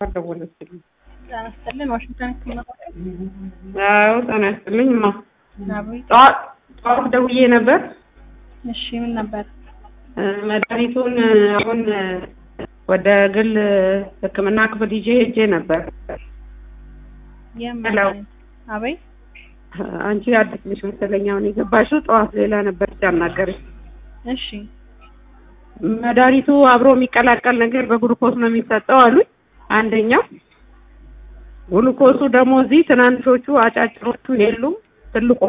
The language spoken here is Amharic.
ደወለችልኝ። ጤና ይስጥልን ዋሽንግተን ህክምና ማዕከል። አዎ ጤና ይስጥልኝ ማ አቤት። ጠዋት ጠዋት ደውዬ ነበር እሺ ምን ነበር? እ መድኃኒቱን አሁን ወደ ግል ሕክምና ክፍል ይዤ ሄጄ ነበር። የምን ሄሎ። መድኃኒት? አቤት። አንቺ አዲስ ነሽ መሰለኝ አሁን የገባሽው። ጠዋት ሌላ ነበር ሲያናገርሽ። እሺ መድኃኒቱ አብሮ የሚቀላቀል ነገር በግሉኮስ ነው የሚሰጠው አሉኝ። አንደኛው ግሉኮሱ ደግሞ እዚህ ትናንሾቹ አጫጭሮቹ የሉም፣ ትልቁ